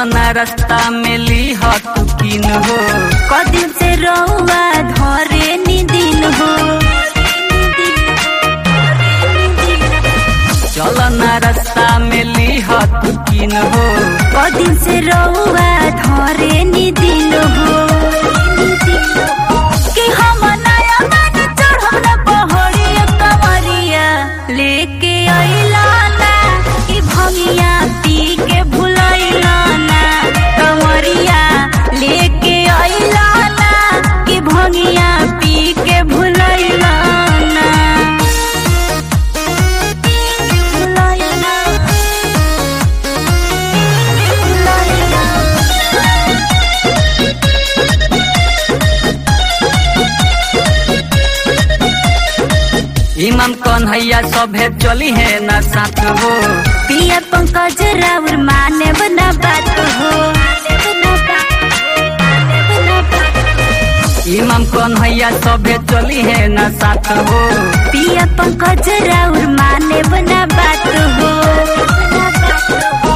चलो ना रास्ता में ली तू किन हो कदिन से रउआ धरे नी दिन हो चलो ना रास्ता में ली तू किन हो कदिन से रउआ धरे नी दिन हो कि हम नया मान चढ़म न पहड़िया कमरिया लेके अइला ना कि भंगिया पी के भुलैला ना कमरिया लेके अइला ना कि भंगिया पी के भुलैला ना भुलैला भुलैला इमाम कन्हैया सभे चली है ना साथ हो पिया पंकज राउर माने बना बात हो इमाम कन्हैया सभे चली है ना साथ हो पिया पंकज राउर माने बना बात हो